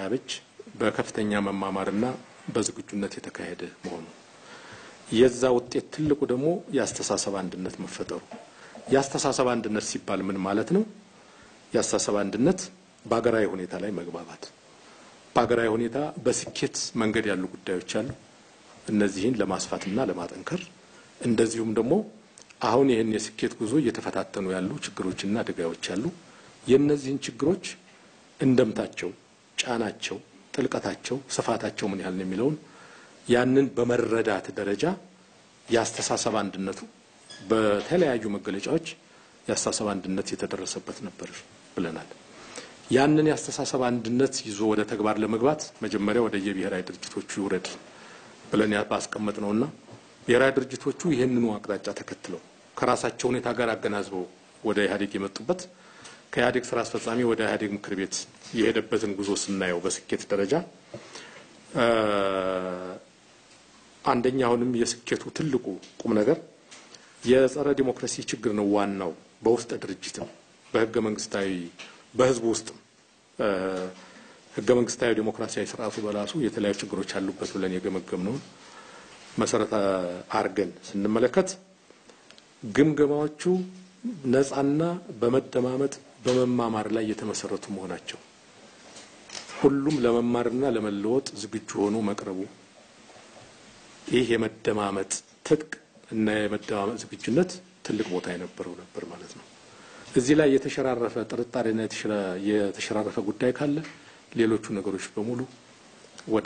የሚያበጅ በከፍተኛ መማማርና በዝግጁነት የተካሄደ መሆኑ የዛ ውጤት ትልቁ ደግሞ የአስተሳሰብ አንድነት መፈጠሩ። የአስተሳሰብ አንድነት ሲባል ምን ማለት ነው? የአስተሳሰብ አንድነት በሀገራዊ ሁኔታ ላይ መግባባት፣ በሀገራዊ ሁኔታ በስኬት መንገድ ያሉ ጉዳዮች አሉ። እነዚህን ለማስፋትና ለማጠንከር እንደዚሁም ደግሞ አሁን ይህን የስኬት ጉዞ እየተፈታተኑ ያሉ ችግሮችና አደጋዎች አሉ። የእነዚህን ችግሮች እንደምታቸው፣ ጫናቸው፣ ጥልቀታቸው፣ ስፋታቸው ምን ያህል ነው የሚለውን ያንን በመረዳት ደረጃ የአስተሳሰብ አንድነቱ በተለያዩ መገለጫዎች የአስተሳሰብ አንድነት የተደረሰበት ነበር ብለናል። ያንን የአስተሳሰብ አንድነት ይዞ ወደ ተግባር ለመግባት መጀመሪያ ወደ የብሔራዊ ድርጅቶቹ ይውረድ ብለን ባስቀመጥ ነውና ብሔራዊ ድርጅቶቹ ይህንኑ አቅጣጫ ተከትለው ከራሳቸው ሁኔታ ጋር አገናዝበው ወደ ኢህአዴግ የመጡበት ከኢህአዴግ ስራ አስፈጻሚ ወደ ኢህአዴግ ምክር ቤት የሄደበትን ጉዞ ስናየው በስኬት ደረጃ አንደኛ አሁንም የስኬቱ ትልቁ ቁም ነገር የጸረ ዲሞክራሲ ችግር ነው። ዋናው በውስጠ ድርጅትም በህገ መንግስታዊ በህዝቡ ውስጥም ህገ መንግስታዊ ዲሞክራሲያዊ ስርዓቱ በራሱ የተለያዩ ችግሮች አሉበት ብለን የገመገምነውን መሰረት አድርገን ስንመለከት ግምገማዎቹ ነጻና በመደማመጥ በመማማር ላይ የተመሰረቱ መሆናቸው ሁሉም ለመማርና ለመለወጥ ዝግጁ ሆኖ መቅረቡ ይህ የመደማመጥ ትጥቅ እና የመደማመጥ ዝግጁነት ትልቅ ቦታ የነበረው ነበር ማለት ነው። እዚህ ላይ የተሸራረፈ ጥርጣሬና የተሸራረፈ ጉዳይ ካለ ሌሎቹ ነገሮች በሙሉ ወደ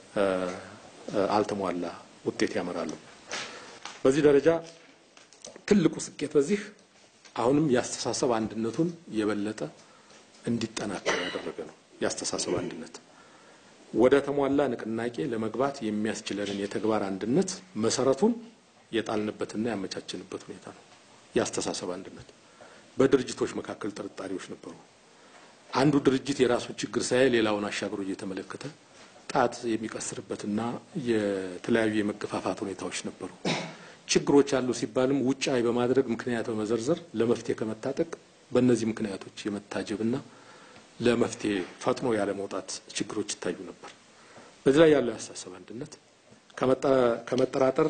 አልተሟላ ውጤት ያመራሉ። በዚህ ደረጃ ትልቁ ስኬት በዚህ አሁንም የአስተሳሰብ አንድነቱን የበለጠ እንዲጠናከር ያደረገ ነው። የአስተሳሰብ አንድነት ወደ ተሟላ ንቅናቄ ለመግባት የሚያስችለንን የተግባር አንድነት መሰረቱን የጣልንበትና ያመቻችንበት ሁኔታ ነው። የአስተሳሰብ አንድነት በድርጅቶች መካከል ጥርጣሬዎች ነበሩ። አንዱ ድርጅት የራሱ ችግር ሳይ ሌላውን አሻግሮ እየተመለከተ ጣት የሚቀስርበትና የተለያዩ የመገፋፋት ሁኔታዎች ነበሩ። ችግሮች አሉ ሲባልም ውጫዊ በማድረግ ምክንያት በመዘርዘር ለመፍትሄ ከመታጠቅ በእነዚህ ምክንያቶች የመታጀብና ለመፍትሄ ፈጥኖ ያለ መውጣት ችግሮች ይታዩ ነበር። በዚህ ላይ ያለው የአስተሳሰብ አንድነት ከመጠራጠር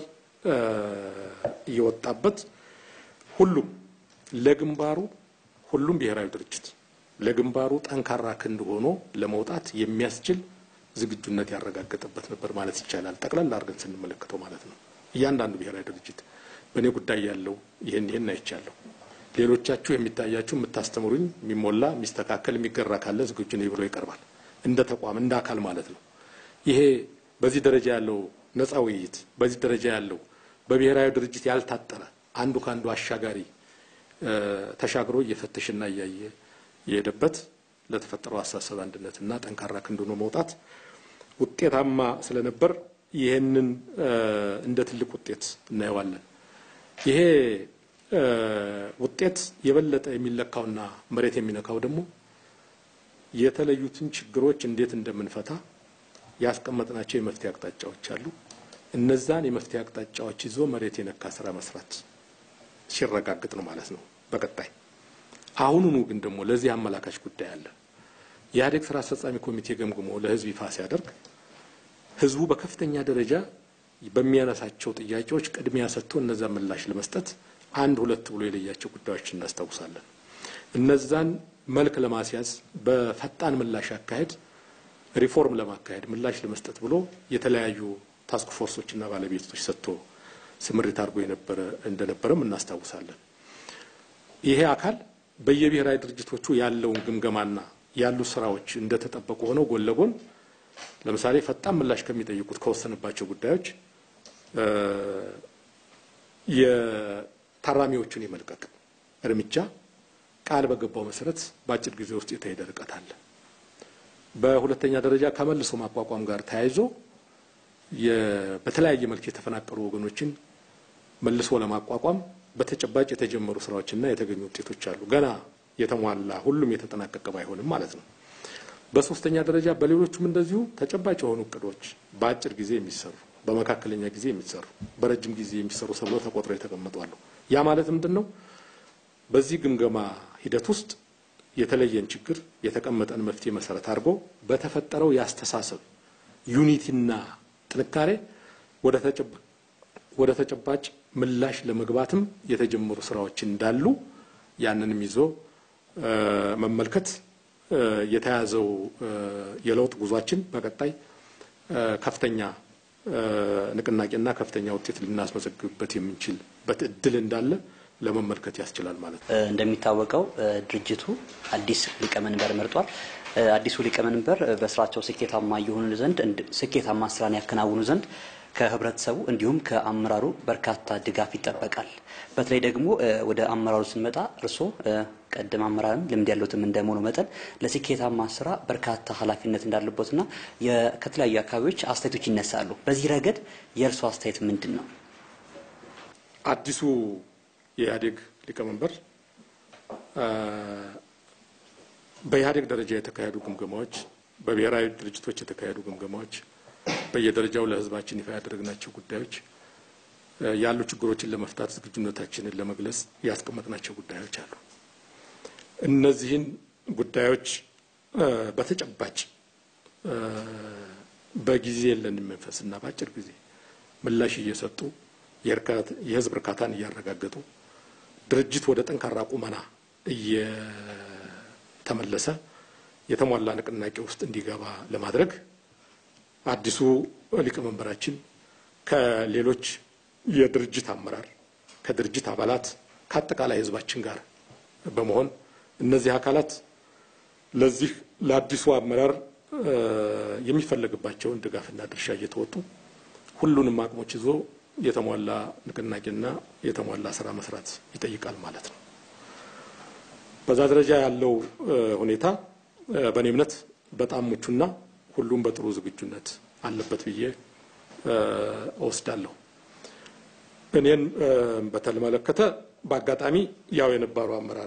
እየወጣበት ሁሉም ለግንባሩ ሁሉም ብሔራዊ ድርጅት ለግንባሩ ጠንካራ ክንድ ሆኖ ለመውጣት የሚያስችል ዝግጁነት ያረጋገጠበት ነበር ማለት ይቻላል። ጠቅላላ አድርገን ስንመለከተው ማለት ነው። እያንዳንዱ ብሔራዊ ድርጅት በእኔ ጉዳይ ያለው ይህን ይህን አይቻለሁ፣ ሌሎቻችሁ የሚታያችሁ የምታስተምሩኝ፣ የሚሞላ የሚስተካከል፣ የሚገራ ካለ ዝግጁ ነኝ ብሎ ይቀርባል። እንደ ተቋም እንደ አካል ማለት ነው። ይሄ በዚህ ደረጃ ያለው ነጻ ውይይት፣ በዚህ ደረጃ ያለው በብሔራዊ ድርጅት ያልታጠረ አንዱ ከአንዱ አሻጋሪ ተሻግሮ እየፈተሽና እያየ የሄደበት ለተፈጠረው አስተሳሰብ አንድነትና ጠንካራ ክንድ ሆኖ መውጣት ውጤታማ ስለነበር ይህንን እንደ ትልቅ ውጤት እናየዋለን። ይሄ ውጤት የበለጠ የሚለካውና መሬት የሚነካው ደግሞ የተለዩትን ችግሮች እንዴት እንደምንፈታ ያስቀመጥናቸው የመፍትሄ አቅጣጫዎች አሉ። እነዛን የመፍትሄ አቅጣጫዎች ይዞ መሬት የነካ ስራ መስራት ሲረጋግጥ ነው ማለት ነው። በቀጣይ አሁኑኑ ግን ደግሞ ለዚህ አመላካች ጉዳይ አለ። የኢህአዴግ ስራ አስፈጻሚ ኮሚቴ ገምግሞ ለህዝብ ይፋ ሲያደርግ ህዝቡ በከፍተኛ ደረጃ በሚያነሳቸው ጥያቄዎች ቅድሚያ ሰጥቶ እነዛ ምላሽ ለመስጠት አንድ ሁለት ብሎ የለያቸው ጉዳዮች እናስታውሳለን። እነዛን መልክ ለማስያዝ በፈጣን ምላሽ አካሄድ ሪፎርም ለማካሄድ ምላሽ ለመስጠት ብሎ የተለያዩ ታስክ ፎርሶችና ባለቤቶች ሰጥቶ ስምሪት አድርጎ የነበረ እንደነበረም እናስታውሳለን። ይሄ አካል በየብሔራዊ ድርጅቶቹ ያለውን ግምገማና ያሉ ስራዎች እንደተጠበቁ ሆነው ጎን ለጎን ለምሳሌ ፈጣን ምላሽ ከሚጠይቁት ከወሰንባቸው ጉዳዮች የታራሚዎቹን የመልቀቅ እርምጃ ቃል በገባው መሰረት በአጭር ጊዜ ውስጥ የተሄደ ርቀት አለ። በሁለተኛ ደረጃ ከመልሶ ማቋቋም ጋር ተያይዞ በተለያየ መልክ የተፈናቀሉ ወገኖችን መልሶ ለማቋቋም በተጨባጭ የተጀመሩ ስራዎችና የተገኙ ውጤቶች አሉ። ገና የተሟላ ሁሉም የተጠናቀቀ ባይሆንም ማለት ነው። በሶስተኛ ደረጃ በሌሎቹም እንደዚሁ ተጨባጭ የሆኑ እቅዶች በአጭር ጊዜ የሚሰሩ፣ በመካከለኛ ጊዜ የሚሰሩ፣ በረጅም ጊዜ የሚሰሩ ተብለው ተቆጥረው የተቀመጡ አሉ። ያ ማለት ምንድን ነው? በዚህ ግምገማ ሂደት ውስጥ የተለየን ችግር የተቀመጠን መፍትሄ መሰረት አድርጎ በተፈጠረው የአስተሳሰብ ዩኒቲና ጥንካሬ ወደ ተጨባጭ ምላሽ ለመግባትም የተጀመሩ ስራዎችን እንዳሉ ያንንም ይዞ መመልከት የተያዘው የለውጥ ጉዟችን በቀጣይ ከፍተኛ ንቅናቄና ከፍተኛ ውጤት ልናስመዘግብበት የምንችልበት እድል እንዳለ ለመመልከት ያስችላል ማለት ነው። እንደሚታወቀው ድርጅቱ አዲስ ሊቀመንበር መርጧል። አዲሱ ሊቀመንበር በስራቸው ስኬታማ እየሆኑ ዘንድ ስኬታማ ስራን ያከናውኑ ዘንድ ከህብረተሰቡ እንዲሁም ከአመራሩ በርካታ ድጋፍ ይጠበቃል። በተለይ ደግሞ ወደ አመራሩ ስንመጣ እርስዎ ቀደም አመራርም ልምድ ያለትም እንደመሆኑ መጠን ለስኬታማ ስራ በርካታ ኃላፊነት እንዳለበትና ከተለያዩ አካባቢዎች አስተያየቶች ይነሳሉ። በዚህ ረገድ የእርስዎ አስተያየት ምንድን ነው? አዲሱ የኢህአዴግ ሊቀመንበር በኢህአዴግ ደረጃ የተካሄዱ ግምገማዎች፣ በብሔራዊ ድርጅቶች የተካሄዱ ግምገማዎች፣ በየደረጃው ለህዝባችን ይፋ ያደረግናቸው ጉዳዮች ያሉ ችግሮችን ለመፍታት ዝግጁነታችንን ለመግለጽ ያስቀመጥናቸው ጉዳዮች አሉ። እነዚህን ጉዳዮች በተጨባጭ በጊዜ የለንም መንፈስና በአጭር ጊዜ ምላሽ እየሰጡ የህዝብ እርካታን እያረጋገጡ ድርጅት ወደ ጠንካራ ቁመና እየተመለሰ የተሟላ ንቅናቄ ውስጥ እንዲገባ ለማድረግ አዲሱ ሊቀመንበራችን ከሌሎች የድርጅት አመራር ከድርጅት አባላት ከአጠቃላይ ህዝባችን ጋር በመሆን እነዚህ አካላት ለዚህ ለአዲሱ አመራር የሚፈለግባቸውን ድጋፍና ድርሻ እየተወጡ ሁሉንም አቅሞች ይዞ የተሟላ ንቅናቄና የተሟላ ስራ መስራት ይጠይቃል ማለት ነው። በዛ ደረጃ ያለው ሁኔታ በእኔ እምነት በጣም ምቹና ሁሉም በጥሩ ዝግጁነት አለበት ብዬ እወስዳለሁ። እኔን በተመለከተ በአጋጣሚ ያው የነባሩ አመራር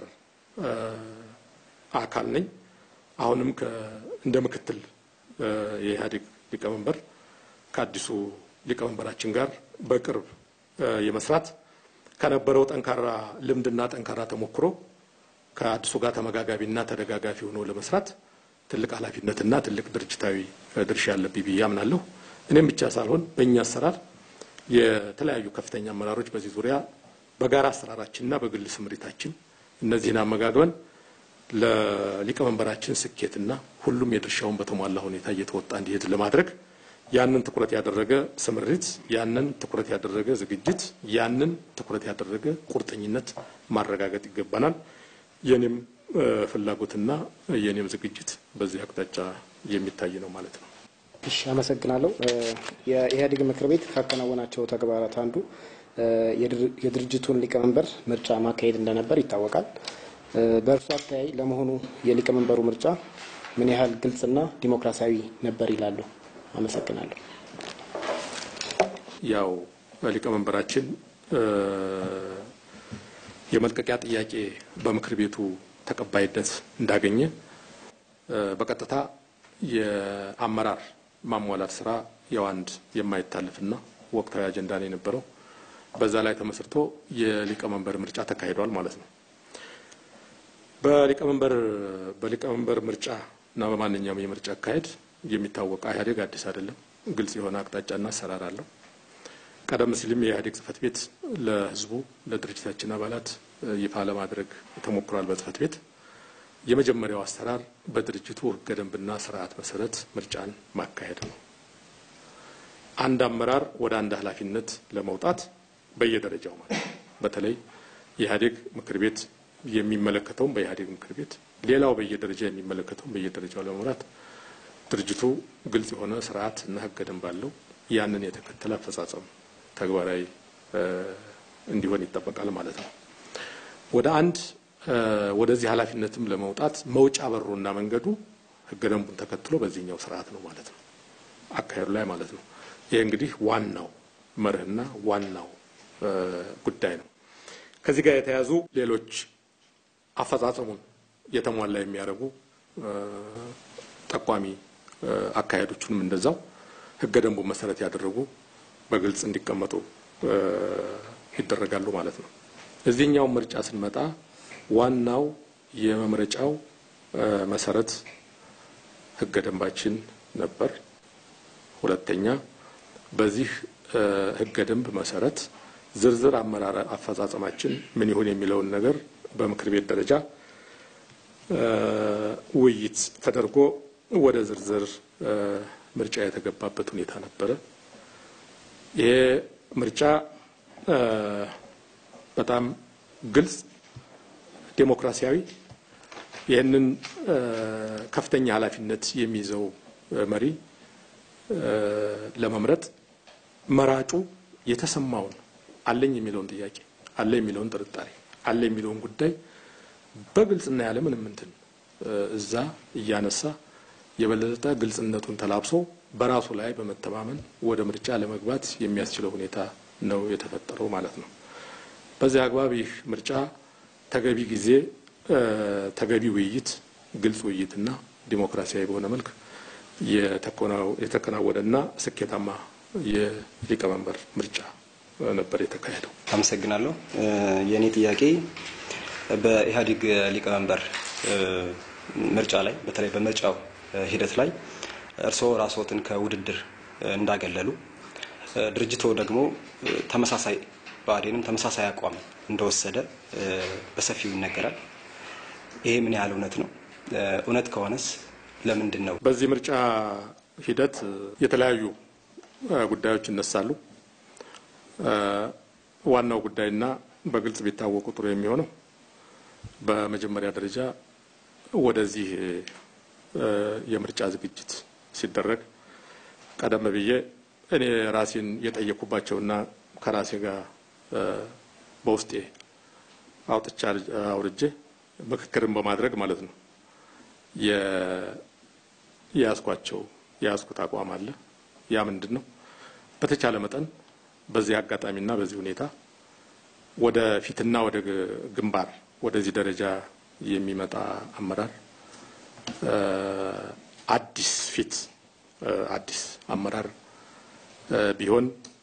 አካል ነኝ። አሁንም እንደ ምክትል የኢህአዴግ ሊቀመንበር ከአዲሱ ሊቀመንበራችን ጋር በቅርብ የመስራት ከነበረው ጠንካራ ልምድና ጠንካራ ተሞክሮ ከአዲሱ ጋር ተመጋጋቢና ተደጋጋፊ ሆኖ ለመስራት ትልቅ ኃላፊነትና ትልቅ ድርጅታዊ ድርሻ ያለብኝ ብዬ አምናለሁ። እኔም ብቻ ሳልሆን በእኛ አሰራር የተለያዩ ከፍተኛ አመራሮች በዚህ ዙሪያ በጋራ አሰራራችንና በግል ስምሪታችን እነዚህን አመጋግበን ለሊቀመንበራችን ስኬትና ሁሉም የድርሻውን በተሟላ ሁኔታ እየተወጣ እንዲሄድ ለማድረግ ያንን ትኩረት ያደረገ ስምሪት፣ ያንን ትኩረት ያደረገ ዝግጅት፣ ያንን ትኩረት ያደረገ ቁርጠኝነት ማረጋገጥ ይገባናል። የኔም ፍላጎትና የኔም ዝግጅት በዚህ አቅጣጫ የሚታይ ነው ማለት ነው። እሺ፣ አመሰግናለሁ። የኢህአዴግ ምክር ቤት ካከናወናቸው ተግባራት አንዱ የድርጅቱን ሊቀመንበር ምርጫ ማካሄድ እንደነበር ይታወቃል። በእርሱ አተያይ ለመሆኑ የሊቀመንበሩ ምርጫ ምን ያህል ግልጽና ዲሞክራሲያዊ ነበር ይላሉ? አመሰግናለሁ። ያው ሊቀመንበራችን የመልቀቂያ ጥያቄ በምክር ቤቱ ተቀባይነት እንዳገኘ በቀጥታ የአመራር ማሟላት ስራ ያው አንድ የማይታለፍና ወቅታዊ አጀንዳ ነው የነበረው። በዛ ላይ ተመስርቶ የሊቀመንበር ምርጫ ተካሂዷል ማለት ነው። በሊቀመንበር በሊቀመንበር ምርጫ እና በማንኛውም የምርጫ አካሄድ የሚታወቅ ኢህአዴግ አዲስ አይደለም። ግልጽ የሆነ አቅጣጫና አሰራር አለው። ቀደም ሲልም የኢህአዴግ ጽህፈት ቤት ለህዝቡ ለድርጅታችን አባላት ይፋ ለማድረግ ተሞክሯል። በጽህፈት ቤት የመጀመሪያው አሰራር በድርጅቱ ህገ ደንብና ስርዓት መሰረት ምርጫን ማካሄድ ነው። አንድ አመራር ወደ አንድ ኃላፊነት ለመውጣት በየደረጃው ማለት በተለይ የኢህአዴግ ምክር ቤት የሚመለከተውም በኢህአዴግ ምክር ቤት ሌላው በየደረጃ የሚመለከተውም በየደረጃው ለመምራት ድርጅቱ ግልጽ የሆነ ስርዓት እና ህገ ደንብ አለው። ያንን የተከተለ አፈጻጸም ተግባራዊ እንዲሆን ይጠበቃል ማለት ነው። ወደ አንድ ወደዚህ ኃላፊነትም ለመውጣት መውጫ በሩና መንገዱ ህገ ደንቡን ተከትሎ በዚህኛው ስርዓት ነው ማለት ነው፣ አካሄዱ ላይ ማለት ነው። ይህ እንግዲህ ዋናው መርህና ዋናው ጉዳይ ነው። ከዚህ ጋር የተያዙ ሌሎች አፈጻጸሙን የተሟላ የሚያደርጉ ጠቋሚ አካሄዶቹንም እንደዛው ህገ ደንቡን መሰረት ያደረጉ በግልጽ እንዲቀመጡ ይደረጋሉ ማለት ነው። እዚህኛው ምርጫ ስንመጣ ዋናው የመምረጫው መሰረት ህገ ደንባችን ነበር። ሁለተኛ በዚህ ህገ ደንብ መሰረት ዝርዝር አመራር አፈጻጸማችን ምን ይሁን የሚለውን ነገር በምክር ቤት ደረጃ ውይይት ተደርጎ ወደ ዝርዝር ምርጫ የተገባበት ሁኔታ ነበረ። ይሄ ምርጫ በጣም ግልጽ፣ ዴሞክራሲያዊ ይህንን ከፍተኛ ኃላፊነት የሚይዘው መሪ ለመምረጥ መራጩ የተሰማውን አለኝ የሚለውን ጥያቄ አለ የሚለውን ጥርጣሬ አለ የሚለውን ጉዳይ በግልጽና ያለ ምንም እንትን እዛ እያነሳ የበለጠ ግልጽነቱን ተላብሶ በራሱ ላይ በመተማመን ወደ ምርጫ ለመግባት የሚያስችለው ሁኔታ ነው የተፈጠረው ማለት ነው። በዚህ አግባብ ይህ ምርጫ ተገቢ ጊዜ፣ ተገቢ ውይይት፣ ግልጽ ውይይትና ዲሞክራሲያዊ በሆነ መልክ የተከናወነና ስኬታማ የሊቀመንበር ምርጫ ነበር የተካሄደው። አመሰግናለሁ። የእኔ ጥያቄ በኢህአዴግ ሊቀመንበር ምርጫ ላይ በተለይ በምርጫው ሂደት ላይ እርስዎ ራስዎትን ከውድድር እንዳገለሉ ድርጅቶ ደግሞ ተመሳሳይ ብአዴንም ተመሳሳይ አቋም እንደወሰደ በሰፊው ይነገራል። ይሄ ምን ያህል እውነት ነው? እውነት ከሆነስ ለምንድን ነው? በዚህ ምርጫ ሂደት የተለያዩ ጉዳዮች ይነሳሉ። ዋናው ጉዳይና በግልጽ ቢታወቁ ጥሩ የሚሆነው በመጀመሪያ ደረጃ ወደዚህ የምርጫ ዝግጅት ሲደረግ ቀደም ብዬ እኔ ራሴን የጠየኩባቸውና ከራሴ ጋር በውስጤ አውጥቻ አውርጄ ምክክርን በማድረግ ማለት ነው የያዝኳቸው የያዝኩት አቋም አለ። ያ ምንድን ነው? በተቻለ መጠን በዚህ አጋጣሚና በዚህ ሁኔታ ወደ ፊትና ወደ ግንባር ወደዚህ ደረጃ የሚመጣ አመራር አዲስ ፊት አዲስ አመራር ቢሆን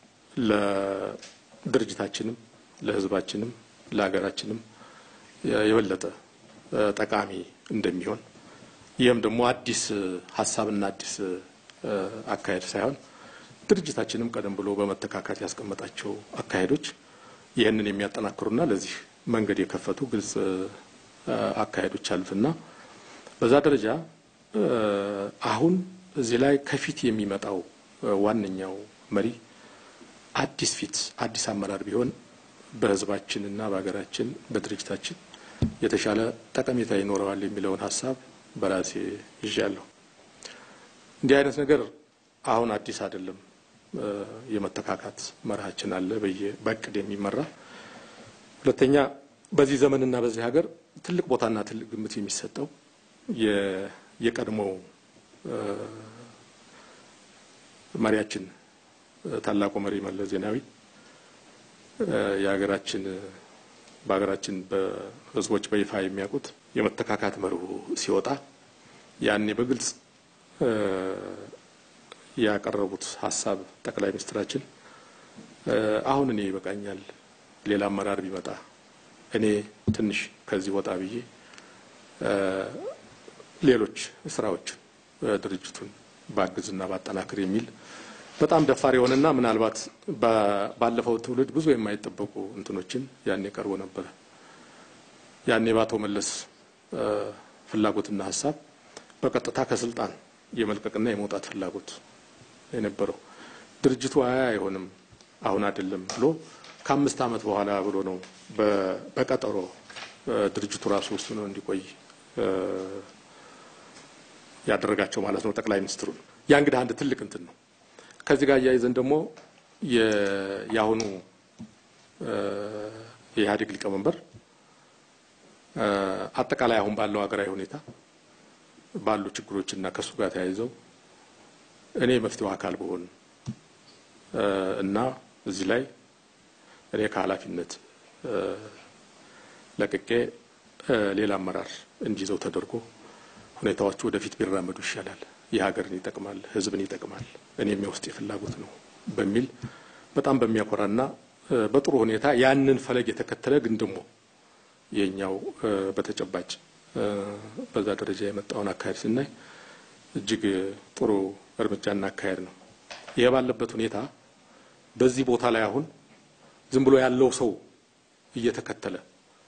ለድርጅታችንም ለሕዝባችንም ለሀገራችንም የበለጠ ጠቃሚ እንደሚሆን ይህም ደግሞ አዲስ ሀሳብና አዲስ አካሄድ ሳይሆን ድርጅታችንም ቀደም ብሎ በመተካካት ያስቀመጣቸው አካሄዶች ይህንን የሚያጠናክሩና ለዚህ መንገድ የከፈቱ ግልጽ አካሄዶች አሉትና በዛ ደረጃ አሁን እዚህ ላይ ከፊት የሚመጣው ዋነኛው መሪ አዲስ ፊት አዲስ አመራር ቢሆን በህዝባችንና በሀገራችን በድርጅታችን የተሻለ ጠቀሜታ ይኖረዋል የሚለውን ሀሳብ በራሴ ይዣለሁ። እንዲህ አይነት ነገር አሁን አዲስ አይደለም። የመተካካት መርሃችን አለ በእቅድ የሚመራ ሁለተኛ በዚህ ዘመንና በዚህ ሀገር ትልቅ ቦታና ትልቅ ግምት የሚሰጠው የቀድሞው መሪያችን ታላቁ መሪ መለስ ዜናዊ የሀገራችን በሀገራችን በህዝቦች በይፋ የሚያውቁት የመተካካት መርሁ ሲወጣ ያኔ በግልጽ ያቀረቡት ሀሳብ ጠቅላይ ሚኒስትራችን አሁን እኔ ይበቃኛል፣ ሌላ አመራር ቢመጣ እኔ ትንሽ ከዚህ ወጣ ብዬ ሌሎች ስራዎችን ድርጅቱን ባግዝና ባጠናክር የሚል በጣም ደፋር የሆነና ምናልባት ባለፈው ትውልድ ብዙ የማይጠበቁ እንትኖችን ያኔ ቀርቦ ነበረ። ያኔ በአቶ መለስ ፍላጎትና ሀሳብ በቀጥታ ከስልጣን የመልቀቅና የመውጣት ፍላጎት የነበረው ድርጅቱ አያ አይሆንም አሁን አይደለም ብሎ ከአምስት ዓመት በኋላ ብሎ ነው በቀጠሮ ድርጅቱ ራሱ ውስጥ ነው እንዲቆይ ያደረጋቸው ማለት ነው ጠቅላይ ሚኒስትሩን። ያ እንግዲህ አንድ ትልቅ እንትን ነው። ከዚህ ጋር እያይዘን ደግሞ የአሁኑ የኢህአዴግ ሊቀመንበር አጠቃላይ አሁን ባለው ሀገራዊ ሁኔታ ባሉ ችግሮችና ከእሱ ጋር ተያይዘው እኔ መፍትሄው አካል ብሆን እና እዚህ ላይ እኔ ከኃላፊነት ለቅቄ ሌላ አመራር እንዲይዘው ተደርጎ ሁኔታዎቹ ወደፊት ቢራመዱ ይሻላል፣ የሀገርን ይጠቅማል፣ ሕዝብን ይጠቅማል፣ እኔም የውስጤ ፍላጎት ነው በሚል በጣም በሚያኮራና በጥሩ ሁኔታ ያንን ፈለግ የተከተለ ግን ደግሞ የኛው በተጨባጭ በዛ ደረጃ የመጣውን አካሄድ ስናይ እጅግ ጥሩ እርምጃና አካሄድ ነው። ይሄ ባለበት ሁኔታ በዚህ ቦታ ላይ አሁን ዝም ብሎ ያለው ሰው እየተከተለ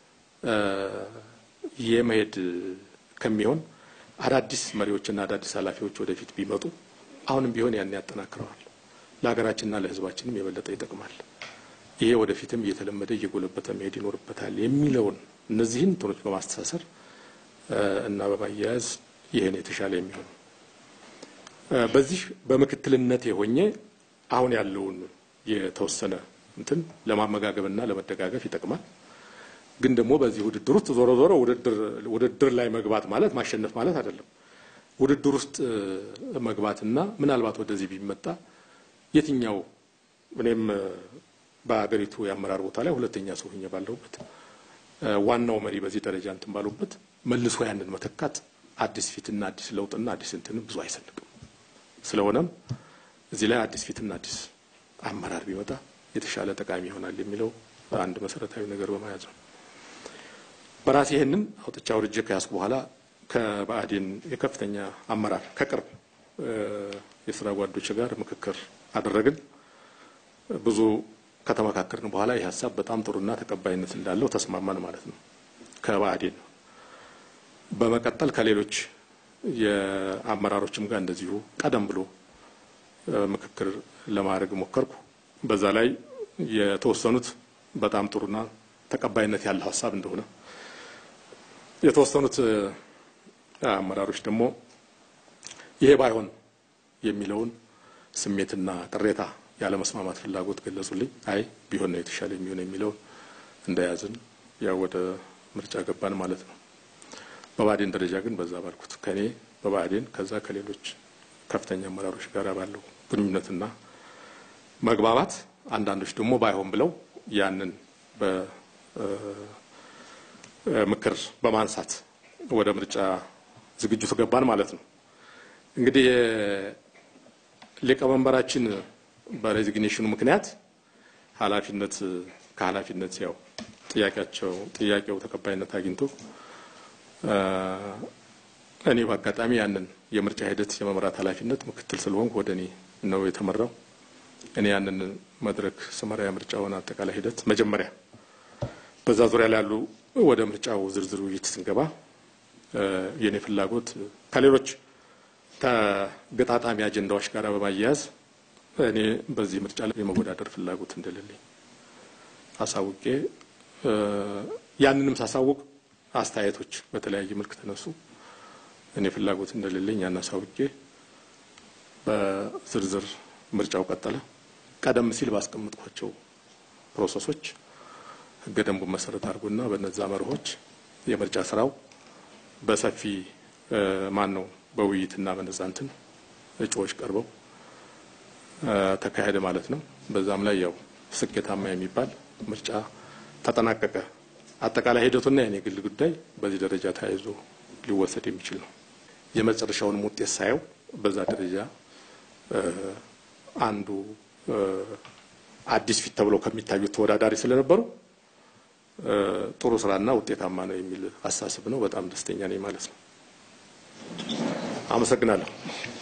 የመሄድ ከሚሆን አዳዲስ መሪዎችና አዳዲስ ኃላፊዎች ወደፊት ቢመጡ አሁንም ቢሆን ያን ያጠናክረዋል፣ ለሀገራችንና ለሕዝባችንም የበለጠ ይጠቅማል። ይሄ ወደፊትም እየተለመደ እየጎለበተ መሄድ ይኖርበታል የሚለውን እነዚህን እንትኖች በማስተሳሰር እና በማያያዝ ይህን የተሻለ የሚሆን በዚህ በምክትልነት የሆኜ አሁን ያለውን የተወሰነ እንትን ለማመጋገብና ለመደጋገፍ ይጠቅማል። ግን ደግሞ በዚህ ውድድር ውስጥ ዞሮ ዞሮ ውድድር ላይ መግባት ማለት ማሸነፍ ማለት አይደለም። ውድድር ውስጥ መግባትና ምናልባት ወደዚህ ቢመጣ የትኛው እኔም በሀገሪቱ የአመራር ቦታ ላይ ሁለተኛ ሰው ሆኜ ባለሁበት ዋናው መሪ በዚህ ደረጃ እንትን ባሉበት መልሶ ያንን መተካት አዲስ ፊትና አዲስ ለውጥና አዲስ እንትንም ብዙ አይሰንቅም። ስለሆነም እዚህ ላይ አዲስ ፊትና አዲስ አመራር ቢመጣ የተሻለ ጠቃሚ ይሆናል የሚለው አንድ መሰረታዊ ነገር በመያዝ ነው። በራሴ ይህንን አውጥቻ አውርጄ ከያዝኩ በኋላ ከባዕዴን የከፍተኛ አመራር ከቅርብ የስራ ጓዶች ጋር ምክክር አደረግን። ብዙ ከተመካከርን በኋላ ይህ ሀሳብ በጣም ጥሩና ተቀባይነት እንዳለው ተስማማን ማለት ነው ከባዕዴን። በመቀጠል ከሌሎች የአመራሮችም ጋር እንደዚሁ ቀደም ብሎ ምክክር ለማድረግ ሞከርኩ። በዛ ላይ የተወሰኑት በጣም ጥሩና ተቀባይነት ያለው ሀሳብ እንደሆነ የተወሰኑት አመራሮች ደግሞ ይሄ ባይሆን የሚለውን ስሜትና ቅሬታ ያለመስማማት ፍላጎት ገለጹልኝ። አይ ቢሆን ነው የተሻለ የሚሆን የሚለውን እንደያዝን ያው ወደ ምርጫ ገባን ማለት ነው። በብአዴን ደረጃ ግን በዛ ባልኩት ከኔ በብአዴን ከዛ ከሌሎች ከፍተኛ አመራሮች ጋር ባለው ግንኙነትና መግባባት አንዳንዶች ደግሞ ባይሆን ብለው ያንን በምክር በማንሳት ወደ ምርጫ ዝግጅቱ ገባን ማለት ነው። እንግዲህ ሊቀመንበራችን በሬዚግኔሽኑ ምክንያት ኃላፊነት ከኃላፊነት ያው ጥያቄያቸው ጥያቄው ተቀባይነት አግኝቶ እኔ በአጋጣሚ ያንን የምርጫ ሂደት የመምራት ኃላፊነት ምክትል ስለሆንኩ ወደ እኔ ነው የተመራው። እኔ ያንን መድረክ ስመራ የምርጫውን አጠቃላይ ሂደት መጀመሪያ በዛ ዙሪያ ላይ ያሉ ወደ ምርጫው ዝርዝር ውይይት ስንገባ የእኔ ፍላጎት ከሌሎች ተገጣጣሚ አጀንዳዎች ጋር በማያያዝ እኔ በዚህ ምርጫ ላይ የመወዳደር ፍላጎት እንደሌለኝ አሳውቄ ያንንም ሳሳውቅ አስተያየቶች በተለያየ መልክ ተነሱ። እኔ ፍላጎት እንደሌለኝ ያን አሳውቄ በዝርዝር ምርጫው ቀጠለ። ቀደም ሲል ባስቀመጥኳቸው ፕሮሰሶች ሕገ ደንቡን መሰረት አድርጎና በነዛ መርሆች የምርጫ ስራው በሰፊ ማን ነው በውይይትና በነዛ እንትን እጩዎች ቀርበው ተካሄደ ማለት ነው። በዛም ላይ ያው ስኬታማ የሚባል ምርጫ ተጠናቀቀ። አጠቃላይ ሂደቱና የኔ ግል ጉዳይ በዚህ ደረጃ ተያይዞ ሊወሰድ የሚችል ነው። የመጨረሻውንም ውጤት ሳየው በዛ ደረጃ አንዱ አዲስ ፊት ተብለው ከሚታዩት ተወዳዳሪ ስለነበሩ ጥሩ ስራና ውጤታማ ነው የሚል አሳስብ ነው። በጣም ደስተኛ ነኝ ማለት ነው። አመሰግናለሁ።